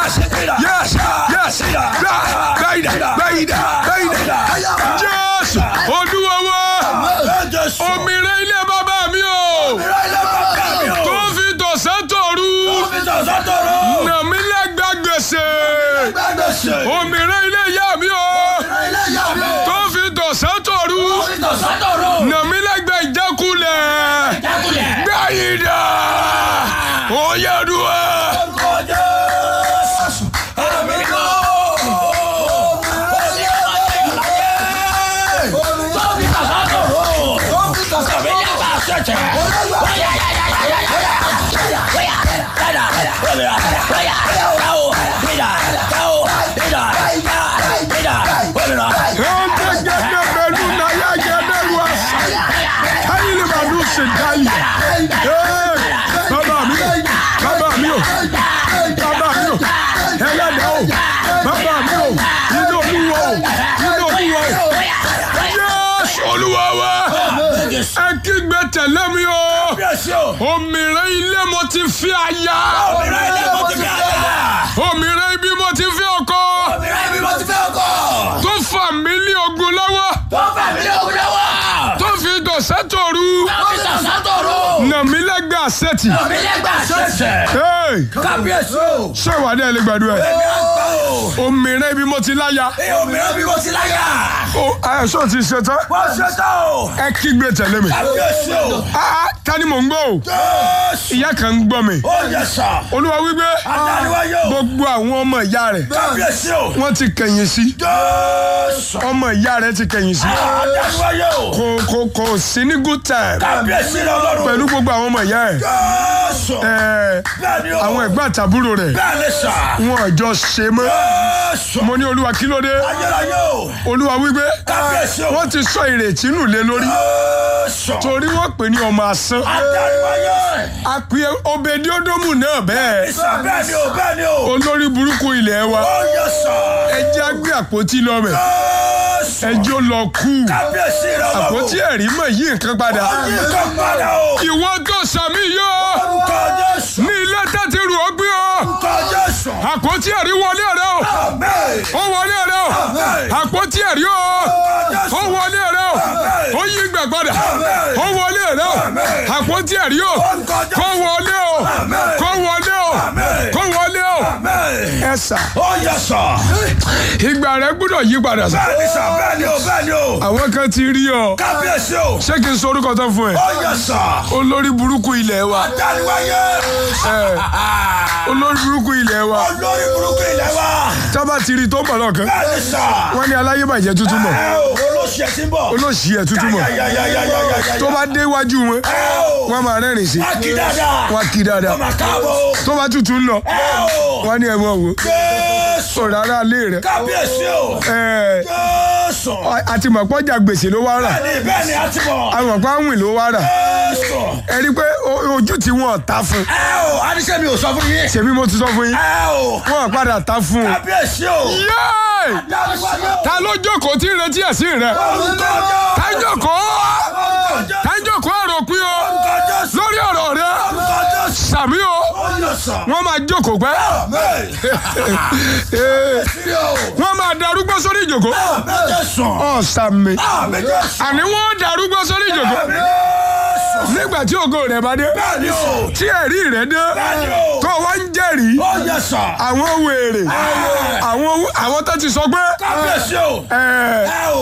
yes yes yes gbà gbàyìdà gbàyìdà gbàyìdà jésù olúwa wa òmìnira ilé bàbá mi o tó fi tọ̀sán tòru nàmí lẹ́gbà gbèsè òmìnira ilé ìyá mi o tó fi tọ̀sán tòru nàmí lẹ́gbà ìjákulẹ̀ gbàyìdà òyàdùà. Ẹ̀ẹ́dẹ́gẹ́dẹ́ pẹ̀lú náyà gẹ́gẹ́rú àṣà. Káyìlì màdù ṣe dáyì. Bàbá mi, bàbá mi o, bàbá mi o, ẹlẹ́dàá o, bàbá mi o, inú olúwa o, inú olúwa o. Yẹ́sù olúwa wa, ẹ kígbe tẹ̀lé mi o. Òmìnira ilé mo ti fi àyà. Òmìnira ibi mo ti fi ọkọ. Tó fà mí lé ogun lọ́wọ́. Tó fi dọ̀sẹ́ tòru. Nàmí lẹ́gbẹ̀ẹ́ àṣẹ́tì. Hey! Kábíyèsí o! Ṣé ìwà dẹ́ lè gbàdúrà ẹ̀? Èmi á gbọ́ o! Òmìnira ibi mo ti láya. Èyí òmíràn bí mo ti láyà! Ó ẹ̀ṣọ́ ti ṣe tán. Wọ́n ṣe tán o! Ẹ kígbe tẹ̀lé mi. Kábíyèsí o! Ah, ta ni mò ń gbọ́ o? Jésù! Ìyá kan ń gbọ́ mi. Ó yẹ sà! Olúwa wípé Adániwáyé o! gbogbo àwọn ọmọ ìyá rẹ̀ Kábíyèsí o! wọ́n ti kẹ̀yìn sí. Jésù! Ọmọ ìyá rẹ̀ ti kẹ̀yìn sí. Adániwáyé o! Kò kò kò sí ní good time Kábíyèsí rẹ ọlọ́run! pẹ̀lú gbogbo àwọn ọmọ ìyá ẹ̀. Jésù! Ẹ̀, Bẹ́ẹ̀ni o! Àwọn ẹ̀gbọ́n àtàbúrò rẹ̀ Bẹ́ẹ̀ ni sà! wọn ò jọ ṣe mọ́. Jésù! Mo ní Olúwa kí ló dé? Ayérayé o! Olúwa wípé Kábíyèsí o! wọ́n ti sọ ìrètí nù lé lórí Jésù! torí wọ́n pè ní ọmọ asán. Adániwáyé! Àpè Obediodomu náà bẹ́ẹ̀. Ìsà bẹ́ẹ̀ni o! Bẹ́ẹ̀ni o! Olórí burúkú ilẹ̀ wa. Ó yẹ sà! Ẹjẹ́ á gbé àpótí lọ́mẹ̀. Jésù! Ẹjọ́ lọ kú. Kábíyèsí rẹ ọlọ́run! Àpótí ẹ̀rí mọ̀ yí nǹkan padà. Ọdún kan padà o! Ìwọ tó sàmì yọ. Orúkọ Jésù! Ní ilé tẹ́tí rù ó gbé ọ. Orúkọ Jésù! Àpótí ẹ̀rí wọlé rẹ o. Amen! Ó wọlé rẹ o. Àpótí ẹ̀rí o. Ó wọlé rẹ o. Ó yí gbà padà. Ó wọlé rẹ o. Àpótí ẹ̀rí o. Kó wọlé o. Kó wọlé o. Kó wọlé o. Amen! Ẹ sà. Ó yẹ sà! Ìgbà rẹ gbọ́dọ̀ yí padà sà. Bẹ́ẹ̀ni sà! Bẹ́ẹ̀ni o! Bẹ́ẹ̀ni o! Àwọn kan ti rí ọ. Kábíyèsí o! Ṣé kí n sọ orúkọ tán fún ẹ? Ó yẹ sà! Olórí burúkú ilẹ̀ wa. Adániwáyé! Ẹ, Olórí burúkú ilẹ̀ wa. Olórí burúkú ilẹ̀ wa! Tábà ti rí tó ń bọ̀ lọ́kàn. Bẹ́ẹ̀ni sà! Wọ́n ní aláyébàjẹ́ tuntun mọ̀. Ẹ o! Olóṣì ẹ̀ ti ń bọ̀! Olóṣì ẹ̀ tuntun mọ̀. Yáyáyáyáyáyá! Tó bá dé iwájú wọn, Ẹ o! wọ́n máa rẹ́rìn sí. Wá kí dáadáa! Wọ́n kí dáadáa. Ọmọ káàbọ̀ o! Tó bá tutù ń lọ, Ẹ o! wọ́n ní ẹ̀wọ̀n wò. Jésù! Sọ̀rọ̀ ara lé rẹ̀. Kábíyèsí o! Ẹ, Jésù! àti mọ̀pọ́jà gbèsè ló wá rà. Bẹ́ẹ̀ni bẹ́ẹ̀ni a ti mọ̀! Àmọ̀pá àwìn ló wá rà. Jésù! Ẹ rí i pé o- ojú tí wọ́n ta fún. Ẹ o! Adíṣẹ́ mi ò sọ fún yín! Ṣèbí mo ti sọ fún yín. Ẹ o! Wọ́n padà ta fún un. Kábíyèsí o! Yéè! Adániwáyé o! Ta ló jókòó tí ń retí ẹ̀sìn rẹ̀? Orúkọ Jésù! Ta ń jókòó? Orúkọ Jésù! Ta ń jókòó àròpin o? Orúkọ Jésù! Lórí ọ̀rọ̀ rẹ̀. Orúkọ Jésù! Sàmí o. Ó yẹ sà! Wọ́n máa jókòó pẹ́. Amen! Ee, Sí o! Wọ́n máa darúgbó sórí ìjòkó. Amen Jésù! Ọ̀ sàmì. Amen Jésù! Àní wọ́n darúgbó sórí ìjòkó. Amen Jésù! Nígbà tí ògo rẹ̀ bá dé. Bẹ́ẹ̀ni o! Tí ẹ̀rí rẹ̀ dé. Bẹ́ẹ̀ni o! Tó wá ń jẹ́rìí. Ó yẹ sà! Àwọn wèrè. Àwọn àwọn tó ti sọ pé. Kábíyèsí o! Ẹ Ẹ o!